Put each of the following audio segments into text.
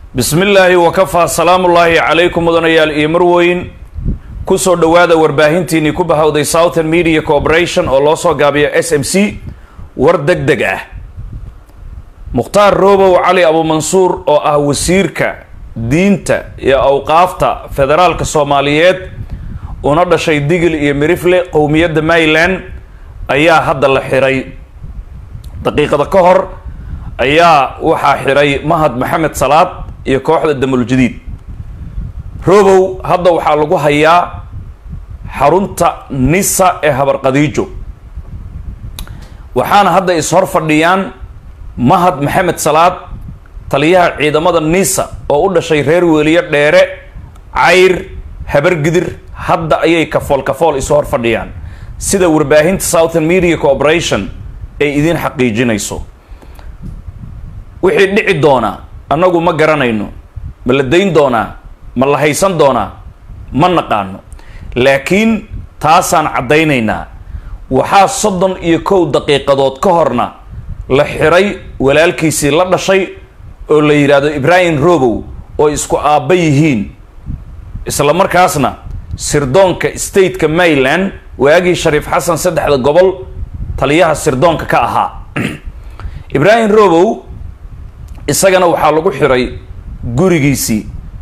bismi illaahi wakafaa salaamullaahi calaykum mudanayaal iyo marweyn kusoo dhowaada warbaahintiinii ku bahowday southern media corporation oo loo soo gaabiyo s m c war deg deg ah mukhtaar roobow cali abuumansuur oo ah wasiirka diinta iyo awqaafta federaalka soomaaliyeed una dhashay digil iyo mirifle qowmiyadda maryland ayaa hadda la xiray daqiiqada ka hor ayaa waxaa xiray mahad maxamed salaad iyo kooxda damuljadiid roobow hadda waxaa lagu hayaa xarunta nisa ee habarqadiijo waxaana hadda is-hor fadhiyaan mahad maxamed salaad taliyaha ciidamada nisa oo u dhashay reer weeliye dheere cayr habargidir hadda ayay kafool kafool isu hor fadhiyaan sida warbaahinta southern media corporation ay idiin xaqiijinayso wixii dhici doonaa annagu ma garanayno ma la dayn doonaa ma la haysan doonaa ma naqaano laakiin taasaan caddaynaynaa waxaa soddon iyo kow daqiiqadood ka horna la xiray walaalkiisii la dhashay oo la yidhaahdo ibraahim robow oo isku aabba yihiin isla markaasna sirdoonka stateka maryland waagii shariif xasan saddexda gobol taliyaha sirdoonka ka ahaa ibraahim robow isagana waxaa lagu xiray gurigiisii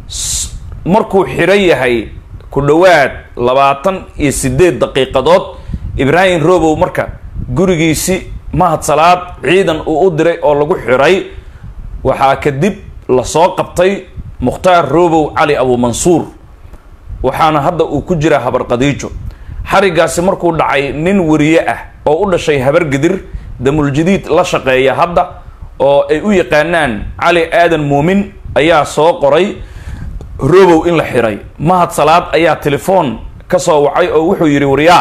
markuu xiran yahay ku dhowaad labaatan iyo sideed daqiiqadood ibraahim robow marka gurigiisi mahad salaad ciidan uu u diray oo lagu xiray waxaa kadib lasoo qabtay mukhtaar robow cali abuumansuur waxaana hadda uu ku jiraa habarqadiijo xarigaasi markuu dhacay nin wariye ah oo u dhashay habargidir damuljadiid la shaqeeya hadda oo ay u yaqaanaan cali aadan muumin ayaa soo qoray robow in la xiray mahad salaad ayaa telefoon ka soo wacay oo wuxuu yidhi waryaa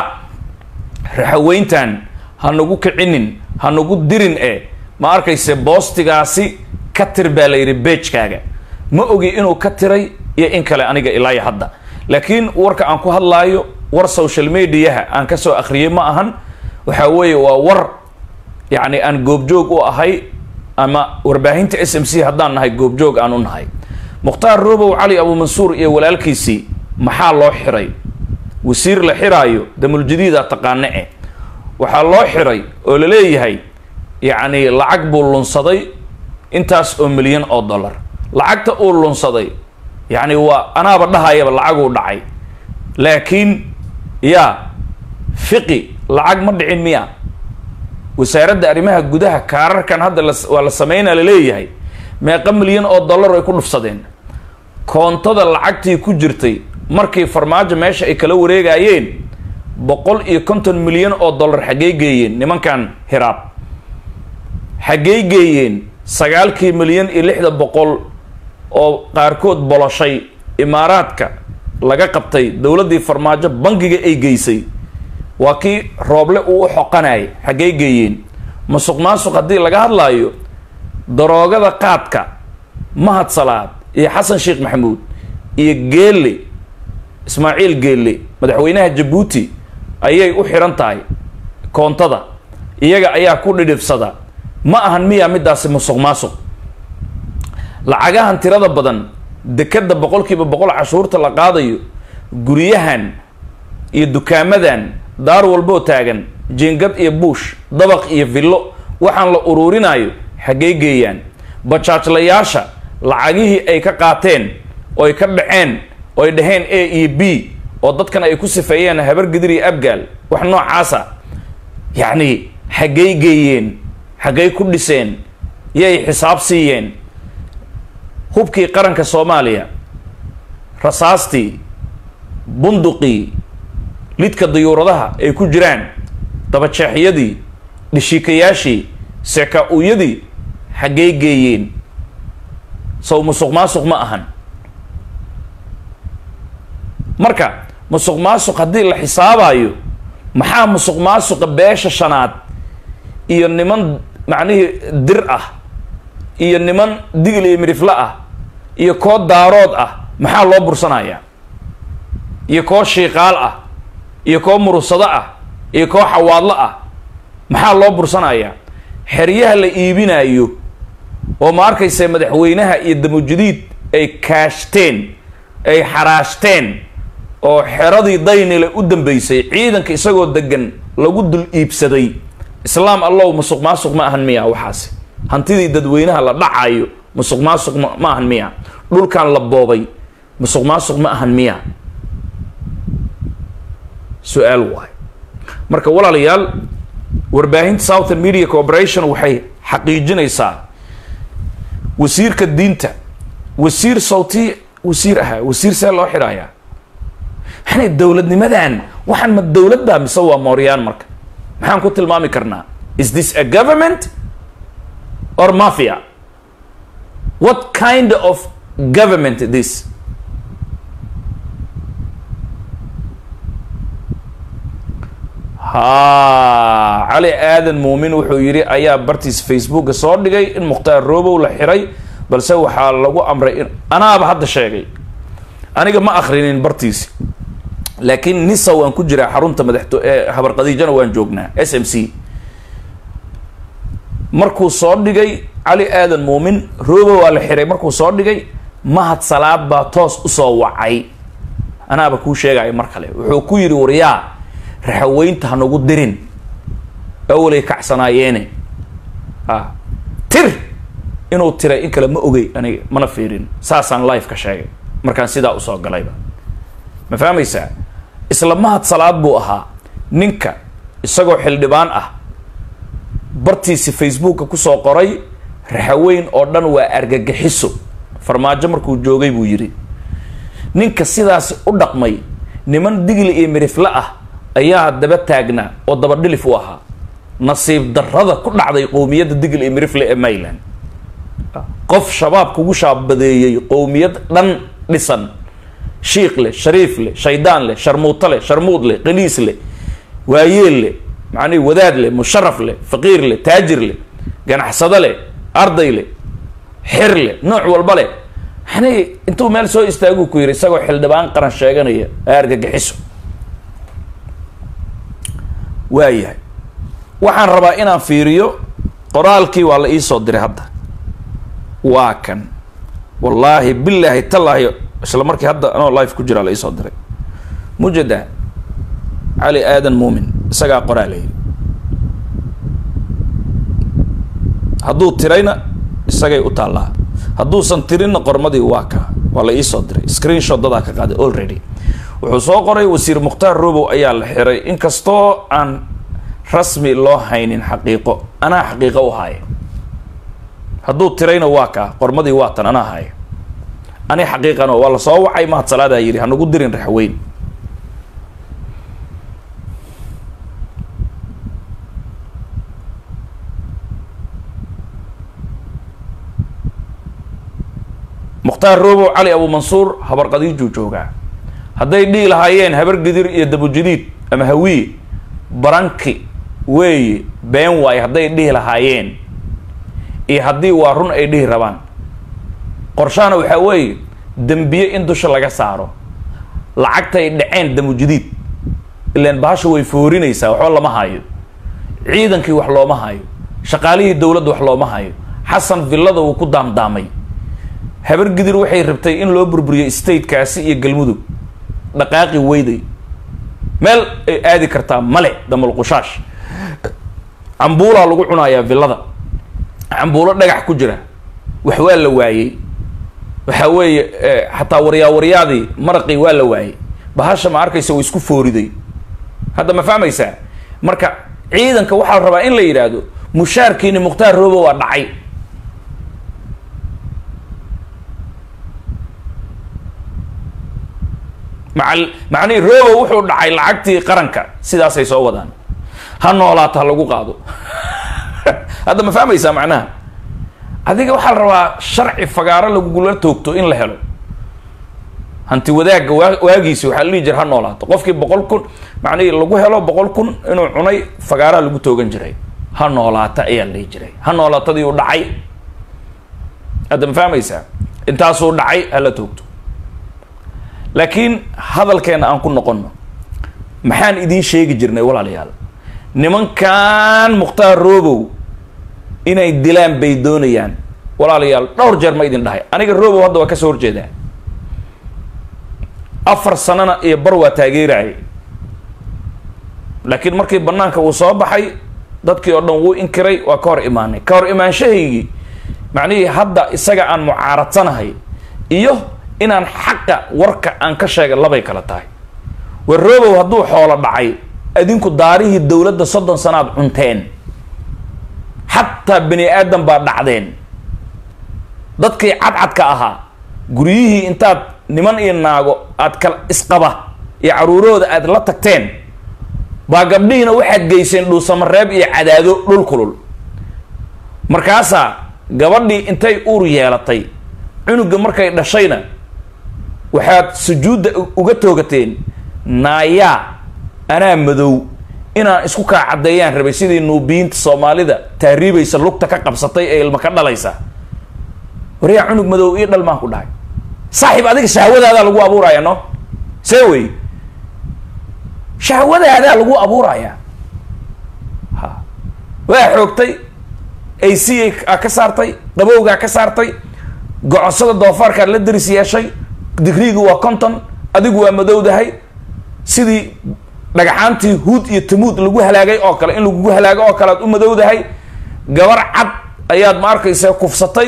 raxaweyntan ha nagu kicinin ha nagu dirin e ma arkayse boostigaasi ka tir baa la yidhi beejkaaga ma ogi inuu ka tiray iyo in kale aniga ilaayo hadda laakiin warka aan ku hadlaayo war social mediaha aan kasoo akhriyay ma ahan waxaa weeye waa war yacni aan goobjoog u ahay ama warbaahinta s m c haddaan nahay goobjoog aan u nahay mukhtaar robow cali abuumansuur iyo walaalkiisii maxaa loo xiray wasiir la xiraayo damuljadiida taqaane eh waxaa loo xiray oo la leeyahay yacni lacag buu lunsaday intaas oo milyan oo dollar lacagta uu lunsaday yacni waa anaaba dhahayaba lacaguu dhacay laakiin yaa fiqi lacag ma dhicin miya wasaaradda arrimaha gudaha kaararkan hadda waa la sameynaa la leeyahay meeqa milyan oo dollar ay ku dhufsadeen koontada lacagtii ku jirtay markii farmaajo meesha ay kala wareegayeen boqol iyo konton milyan oo dollar xaggey geeyeen nimankan hiraab xaggey geeyeen sagaalkii milyan iyo lixda boqol oo qaarkood boloshay imaaraadka laga qabtay dowladdii farmaajo bangiga ay geysay waa kii rooble uu u xoqanayay xaggey geeyeen masuq maasuq haddii laga hadlaayo daroogada qaadka mahad salaad iyo xasan sheekh maxamuud iyo geelle ismaaciil geelle madaxweynaha jabuuti ayay u xiran tahay koontada iyaga ayaa ku dhidhibsada ma ahan miyaa midaasi musuq maasuq lacagahan tirada badan dekadda boqolkiiba boqol cashuurta la qaadayo guryahan iyo dukaamadan daar walboo taagan jiingad iyo buush dabaq iyo villo waxaan la uruurinayo xaggey geeyaan bajaajlayaasha lacagihii ay ka qaateen oy ka dhaceen oy dhaheen a iyo b oo dadkan ay ku sifeeyeen habargidir iyo abgaal wax noocaasa yacni xaggey geeyeen xaggey ku dhiseen yay xisaab siiyeen hubkii qaranka soomaaliya rasaastii bunduqii lidka dayuuradaha ay ku jiraan dabajeexyadii dhishiikayaashii seka-uyadii xaggey geeyeen sow musuq maasuq ma ahan marka musuq maasuq haddii la xisaabayo maxaa musuq maasuqa beesha shanaad iyo niman macnihii dir ah iyo niman digil iyo midhifle ah iyo koo daarood ah maxaa loo bursanaya iyo koo shiiqaal ah iyo koo murusado ah iyo koo xawaadlo ah maxaa loo bursanaya xeryaha la iibinayo oo ma arkaysa madaxweynaha iyo damujadiid ay kaashteen ay xaraashteen oo xeradii daynile u dambeysay ciidanka isagoo degan lagu dul iibsaday islaam allow musuq maasuq ma ahan miya waxaasi hantidii dadweynaha la dhacayo musuq maasuq ma ma ahan miya dhulkan la boobay musuq maasuq ma ahan miya su-aal waay marka walaalayaal warbaahinta southern media corporation waxay xaqiijinaysaa wasiirka diinta wasiir sawti wasiir ahaa wasiir see loo xidhayaa maxanay dowladnimadan waxaan ma dowladda mise waa mooryaan marka maxaan ku tilmaami karnaa is this a government or mafia what kind of government this ha cali aadan muumin wuxuu yidhi ayaa bartiis facebooka soo dhigay in mukhtaar robow la xiray balse waxaa lagu amray in anaaba hadda sheegay aniga ma akrinin bartiisi laakiin nisa waan ku jiraa xarunta madaxto ee habarqadiijana waan joognaa s m c markuu soo dhigay cali aadan muumin robow waa la xiray markuu soo dhigay mahad salaad baa toos usoo wacay anaaba kuu sheegaya mar kale wuxuu ku yidhi waryaa raxaweynta hanagu dirin awalay kacsanaayeen a tir inuu tiray in kale ma ogey aniga mana fiirin saasaan live ka sheegay markaan sidaa usoo galayba ma fahmaysaa isla mahad salaad buu ahaa ninka isagoo xildhibaan ah bartiisi facebooka kusoo qoray raxaweyn oo dhan waa argagixiso farmaajo markuu joogay buu yidhi ninka sidaasi u dhaqmay niman digli iyo mirifle ah ayaa daba taagnaa oo dabadhilif u ahaa nasiib darrada ku dhacday qowmiyadda digl iyo mirifle ee mayland qof shabaab kugu shaabadeeyey qowmiyad dhan dhisan shiikh leh shariif leh shaydaan leh sharmuuto leh sharmuud leh qaniis leh waayeel leh macnihi wadaad leh musharaf leh faqiir leh taajir leh ganacsado leh arday leh xir leh nooc walba leh yani intuu meel soo istaaguu ku yidhi isagoo xildhibaan qaran sheeganaya argagixiso waayahay waxaan rabaa inaan fiiriyo qoraalkii waa la iisoo diray hadda waa kan wallaahi bilaahi tallaahi isla markii hadda anoo life ku jiraa la iisoo diray mujada cali aadan muumin isagaa qoraalay hadduu tirayna isagay u taallaa hadduusan tirinna qormadii waa ka waa la iisoo diray screenshot dadaa ka qaaday already wuxuu soo qoray wasiir mukhtaar robow ayaa la xiray inkastoo aan rasmi loo haynin xaqiiqo anaa xaqiiqo u haaya hadduu tirayna waa kaa qormadii waa tan anaa haya ani xaqiiqano waa la soo wacay mahad salaadaa yidhi hanagu dirin raxweyn mukhtaar robow cali abu mansuur habarqadiijuu joogaa hadday dhihi lahaayeen habar gidir iyo dabujadiid ama hawiye baranki weeye been waaye hadday dhihi lahaayeen iyo haddii waa run ay dhihi rabaan qorshahana waxaa weeye dembiye in dusha laga saaro lacagtay dhaceen damujadiid ilaan bahasha way foorinaysaa waxba lama hayo ciidankii wax looma hayo shaqaalihii dowladda wax looma hayo xasan villada wuu ku daamdaamay habar gidir waxay rabtay in loo burburiyo statekaasi iyo galmudug dhaqaaqi weyday meel ay aadi kartaa male damalqushaash cambuulaa lagu cunayaa villada cambuulo dhagax ku jira wax waa la waayey waxaa weeye xataa waryaa waryaadii maraqii waa la waayey bahasha ma arkaysa way isku fooriday hadda ma fahmaysaa marka ciidanka waxaa la rabaa in la yidhaahdo mushaarkiini mukhtaar robo waa dhacay maa macnihii robo wuxuu dhacay lacagtii qaranka sidaasay soo wadaan ha noolaata ha lagu qaado hadda ma fahmaysaa macnaha adiga waxaa la rabaa sharci fagaaro lagugula toogto in la helo hanti wadaagga waa waagiisi waxaa la dhihi jira ha noolaato qofkii boqol kun macnihii lagu helo boqol kun inuu cunay fagaaraha lagu toogan jiray ha noolaata ayaa la dhihi jiray ha noolaatadii u dhacay hadda ma fahmaysaa intaasuu dhacay hala toogto laakiin hadalkeena aan ku noqono maxaan idiin sheegi jirnay walaalayaal nimankan mukhtaar robow inay dilaan bay doonayaan walaalayaal dhowr jeer ma idin dhahay aniga robow hadda waa kasoo horjeedaa afar sanana iyo bar waa taageerayay laakiin markii banaanka uu soo baxay dadkii oo dhan wuu inkiray waa ka hor imaanay ka hor imaanshahaygii macnihii hadda isaga aan mucaaradsanahay iyo inaan xaqa warka aan ka sheegay labay kala tahay war robow hadduu xoolo dhacay adinku daarihii dowladda soddon sanaad cunteen xataa bani aadam baa dhacdeen dadkii cadcadka ahaa guryihii intaad niman iyo naago aad kala isqaba iyo caruurahooda aad la tagteen baa gabdhihiina waxaad geyseen dhuusamareeb iyo cadaado dhul kulul markaasaa gabadhii intay uur yeelatay cunuga markay dhashayna waxaad sujuudda uga toogateen naayaa anaa madow inaan isku kaa caddeeyaan rabay sidii nuubiyiinta soomaalida taariibaysa lugta ka qabsatay ee ilma ka dhalaysa waryaa cunug madow io dhal maan ku dhahay saaxiib adiga shahwadaadaa lagu abuuraya no see wey shahwadaadaa lagu abuuraya ha waa xoogtay a c a ka saartay qabowgaa ka saartay gocosada doofaarkaad la daris yeeshay digriigu waa conton adigu waa madowdahay sidii dhagaxaantii huud iyo tamuud lagu halaagay oo kale in lagugu halaago oo kale aad u madowdahay gabar cad ayaad ma arkaysa kufsatay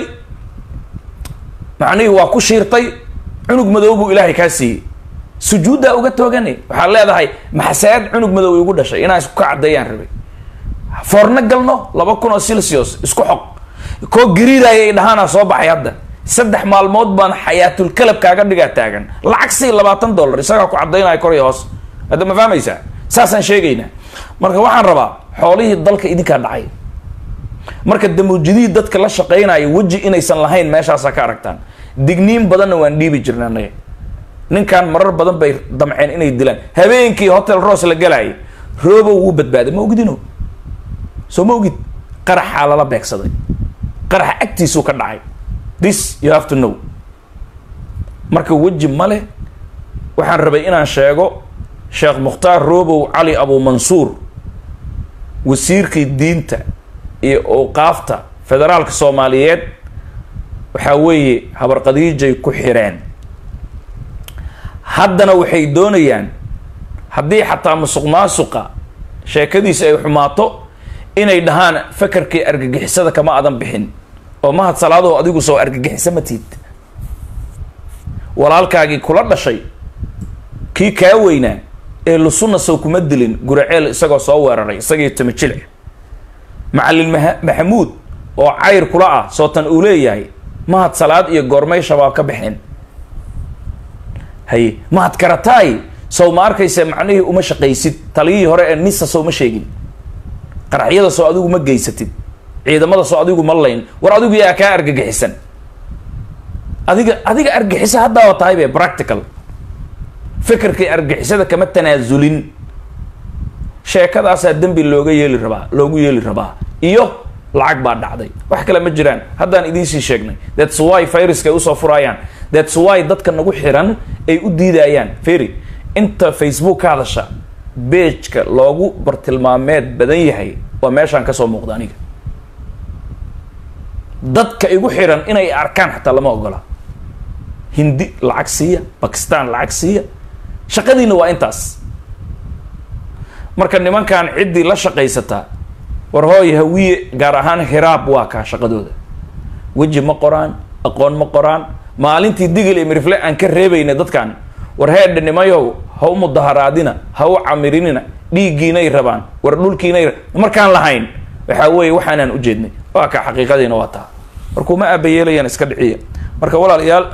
macnihii waa ku shiirtay cunug madow buu ilaahay kaa siiyey sujuuddaa uga toogani waxaad leedahay maxasaad cunug madow igu dhashay inaan isku ka caddeeyaan rabay foorno galno laba kun oo celsius isku xog koo gariiraya dhahaana soo baxay hadda saddex maalmood baan xayaatul kalab kaaga dhigaa taagan lacag sii labaatan dollar isagaa ku caddaynaya kor iyo hoos hadda ma fahmaysaa saasaan sheegaynaa marka waxaan rabaa xoolihii dalka idinkaa dhacay marka damuujidihii dadka la shaqaynaya weji inaysan lahayn meeshaasaa ka aragtaan digniin badanna waan dhiibi jirna anaga ninkan marar badan bay damceen inay dilaan habeenkii hotel ros la galaayay robow wuu badbaaday ma ogidino soo ma ogid qaraxaa lala beegsaday qaraxa agtiisuu ka dhacay this you have to know marka weji ma leh waxaan rabay inaan sheego sheekh mukhtaar robow cali abu mansuur wasiirkii diinta iyo awqaafta federaalka soomaaliyeed waxaa weeye habarqadiijay ku xireen haddana waxay doonayaan haddii xataa musuq maasuqa sheekadiisa ay xumaato inay dhahaan fakarkii argagixisada kama adan bixin oo mahad salaadow adigu soo argagixisa ma tiid walaalkaagii kula dhashay kii kaa weynaa ee lusunna sow kuma dilin guraceel isagoo soo weeraray isagii tamajile macalin maha maxamuud oo cayr kula ah sootan uu leeyahay mahad salaad iyo goormay shabaab ka baxeen haye mahad karataay sow ma arkaysa macnihii uma shaqaysid taliyihii hore ee nisa sow ma sheegin qaraxyada soo adigu ma geysatid ciidamada soo adigu ma layn war adigu yaa kaa argagixisan adiga adiga argixisa haddaaba tahay be practical fikirkii argixisada kama tanaasulin sheekadaasaa dembi looga yeeli rabaa loogu yeeli rabaa iyo lacag baa dhacday wax kale ma jiraan haddaan idiinsii sheegnay thats why viruska ay usoo furaayaan thats why dadka nagu xiran ay u diidayaan ferry inta facebook ka hadasha beejka loogu bartilmaameed badan yahay waa meeshaan kasoo muuqda aniga dadka igu xiran inay arkaan xataa lama ogola hindi lacag siiya bakistan lacag siiya shaqadiina waa intaas marka nimankan ciddii la shaqaysataa war hooy hawiye gaar ahaan hiraab waa kaa shaqadooda weji ma qoraan aqoon ma qoraan maalintii digil iyo mirifle aan ka reebayna dadkan war heedha nimayow ha u mudaharaadina ha u camirinina dhiiggiinay rabaan war dhulkiinay markaan lahayn waxaa weeye waxaanaan ujeednay waa kaa xaqiiqadiina waa taa markuma aabayeelayaan iska dhiciya marka walaalayaal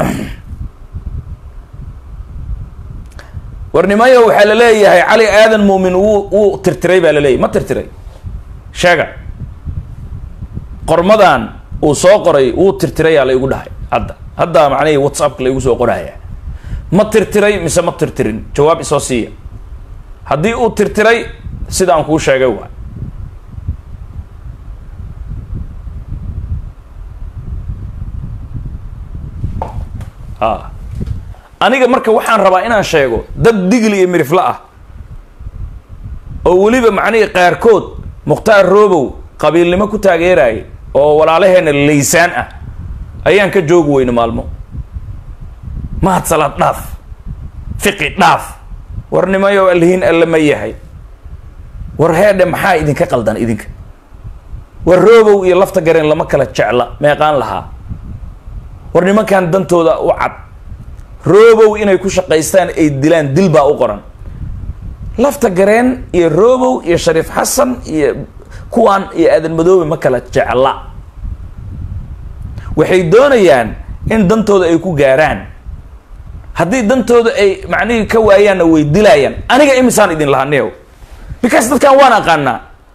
war nimayo waxaa la leeyahay cali aadan muumin wuu wuu tirtiray baa la leeyahy ma tirtiray sheega qormadan uu soo qoray wuu tirtirayaa la igu dhahay hadda hadda macnihii whatsappka la igu soo qoraya ma tirtiray mise ma tirtirin jawaab isoo siiya haddii uu tirtiray sida aan kuu sheegay waay a aniga marka waxaan rabaa inaan sheego dad digli iyo mirifla ah oo weliba macnihii qaarkood mukhtaar robow qabiilnimo ku taageerayay oo walaalaheena laysaan ah ayaan ka joogi weyne maalmo mahad salaad dhaaf fiqi dhaaf war nimayo alhiin alle ma yahay war heedhe maxaa idinka qaldan idinka war roobow iyo lafta gareen lama kala jecla meeqaan lahaa war nimankan dantooda u cad roobow inay ku shaqaystaan ay dilaan dil baa u qoran lafta gareen iyo roobow iyo shariif xasan iyo kuwaan iyo aadan madoobe ma kala jecla waxay doonayaan in dantooda ay ku gaaraan haddii dantooda ay macnihii ka waayaanna way dilaayaan aniga imisaan idin lahaa neow because dadkan waan aqaanaa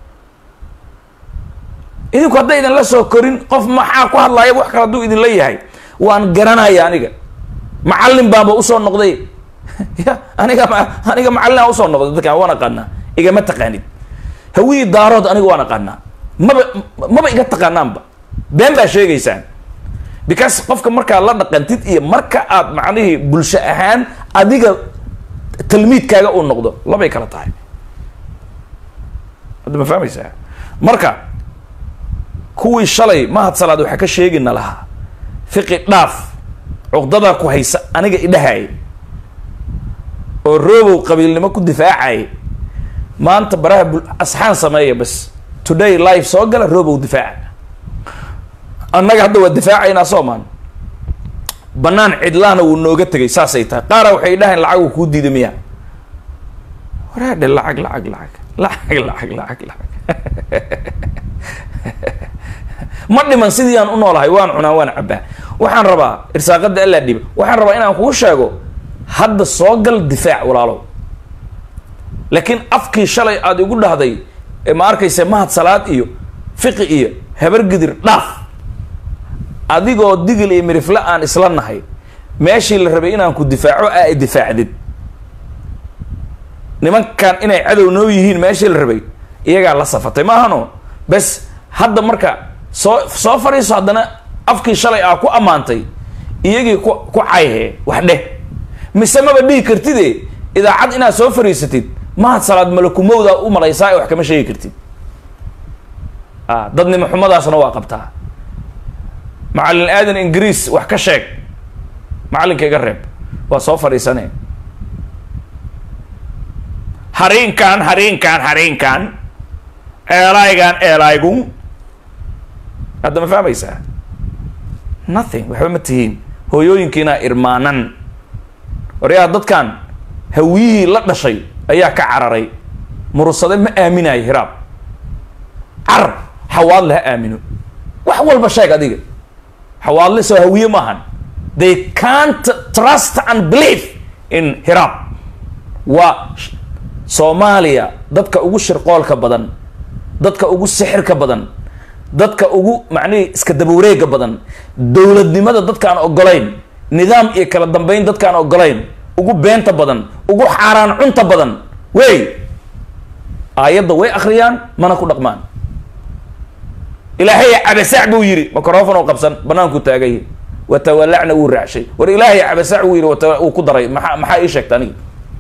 idinku hadday idinla soo korin qof maxaa ku hadlaaya wax kale hadduu idinla yahay waan garanaya aniga macallin baanba usoo noqday ya aniga aniga macallinaa usoo noqday dadkan waan aqaanaa igama taqaanid hawiyii daarood aniga waan aqaanaa maba maba iga taqaanaanba been baa sheegaysaan because qofka markaa la dhaqantid iyo marka aad macnihii bulsho ahaan adiga talmiidkaaga uu noqdo labay kala tahay hadda ma fahmaysaa marka kuwii shalay mahad salaad waxaa ka sheegina lahaa fiqi dhaaf cuqdadaa ku haysa aniga idhahay oo roobow qabiilnimo ku difaacay maanta baraha bul asxaan sameeya bas today live soo gala roobow difaaca annaga hadda waa difaacaynaa soomaan banaan cidlaana wuu nooga tegay saasay tahay qaara waxay dhahayn lacag uu kuu diiday miya waraadhe lacag lacag lacag lacag lacag lacag lacag ma dhiman sidii aan u noolahay waan cunaa waan cabbaa waxaan rabaa irsaaqada allaa dhiba waxaan rabaa inaan kuu sheego hadda soo gal difaac walaalow laakiin afkii shalay aada igu dhahday ee ma arkaysa mahad salaad iyo fiqi iyo habargidir dhaaf adigoo digil iyo mirifle aan isla nahay meeshii la rabay inaan ku difaaco aa difaacdid nimankan inay cadow noo yihiin meeshii la rabay iyagaa la safatay maahano bes hadda marka soo soo fadhiiso haddana afkii shalay aa ku ammaantay iyagii ku ku cayhee wax dheh mise maba dhihi kartide idaacad inaad soo fadhiisatid mahad salaad malakumowdaa u malaysaa ee wax kama sheegi kartid a dadnimo xumadaasna waa qabtaa macallin aadan ingiriis wax ka sheeg macallinka iga reeb waa soo fadhiisane hariinkan hariinkan hariinkan eelaygan eelaygu hadda ma fahmaysaa nothing waxba ma tihiin hooyooyinkiinaa irmaanan waryaa dadkan hawiyihii la dhashay ayaa ka cararay murursade ma aaminayo hiraab carar xawaadle ha aamino wax walba sheeg adiga xawaadle soo hawiye maahan they can't trust and believe in hiraab waa soomaaliya dadka ugu shirqoolka badan dadka ugu sixirka badan dadka ugu macnihii iska dabawareega badan dowladnimada dadkaan ogolayn nidaam iyo kala dambeyn dadkaan ogolayn ugu beenta badan ugu xaaraan cunta badan wey aayadda way akhriyaan mana ku dhaqmaan ilaahay cabasaac buu yidhi microfon oo qabsan banaanku taagay watawalacna wuu raacshay war ilaahay cabasaac wuu yidhi wata uu ku daray maxaa maxaa ii sheegta aniga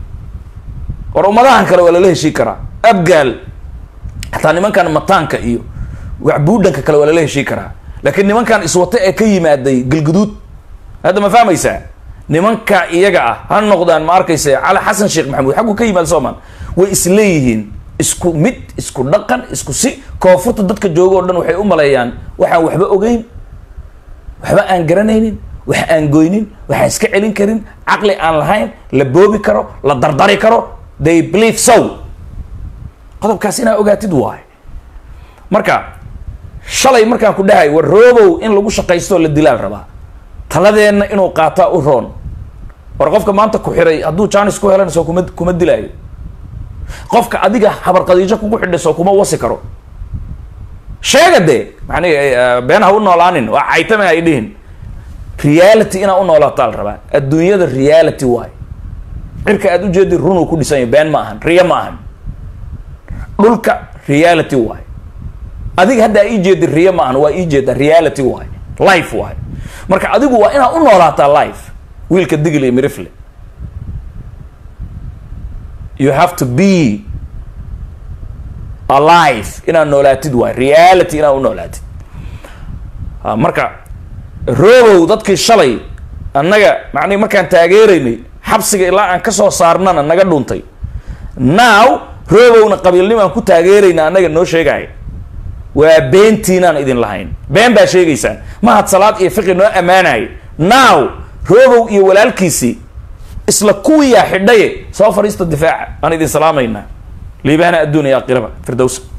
war ummadahan kale waa lala heshii karaa abgaal xataa nimankan mataanka iyo waxbuudhanka kale waa lala heshii karaa laakiin nimankan iswate ee ka yimaaday galguduud hadda ma fahmaysaa nimanka iyaga ah ha noqdaan ma arkaysa cali xasan sheekh maxamuud xaggu ka yimaada soomaan way isleeyihiin isku mid isku dhaqan isku si koonfurta dadka jooga o dhan waxay u maleeyaan waxaan waxba ogeyn waxba aan garanaynin wax aan goynin waxaan iska celin karin caqli aan lahayn la boobi karo la dardari karo they believe so qodobkaas inaa ogaatid waay marka shalay markaan ku dhahay war roobow in lagu shaqaystoo la dilaal rabaa taladeenna inuu qaataa u roon war qofka maanta ku xiray hadduu jaanis ku helan soo kuma kuma dilaayo qofka adiga habarqadiijo kugu xidhay soo kuma wasi karo sheega dee mani been ha u noolaanin waa caytame ay dhihin reality inaa u noolaataa la rabaa adduunyada reality waay cirka aad ujeedi runuu ku dhisanya been ma ahan riya ma ahan dhulka reality waay adiga hadda ii jeedi riya ma ahan waa ii jeeda reality waay life waay marka adigu waa inaa u noolaataa life wiilka digil iyo mirifle you have to be alive inaad noolaatid waay reality inaad u noolaatid marka roobow dadkii shalay annaga macnihi markaan taageeraynay xabsiga ilaa aan kasoo saarnana naga dhuntay now roobowna qabiilnimaan ku taageerayna annaga noo sheegaya waa beentiinaan idin lahayn been baa sheegaysaan mahad salaad iyo fiqi noo ammaanaya now roobow iyo walaalkiisii isla kuwiyaa xidhaye soo fadhiista difaaca aan idin salaamaynaa liibaana adduun iyo aakhiraba firdowsa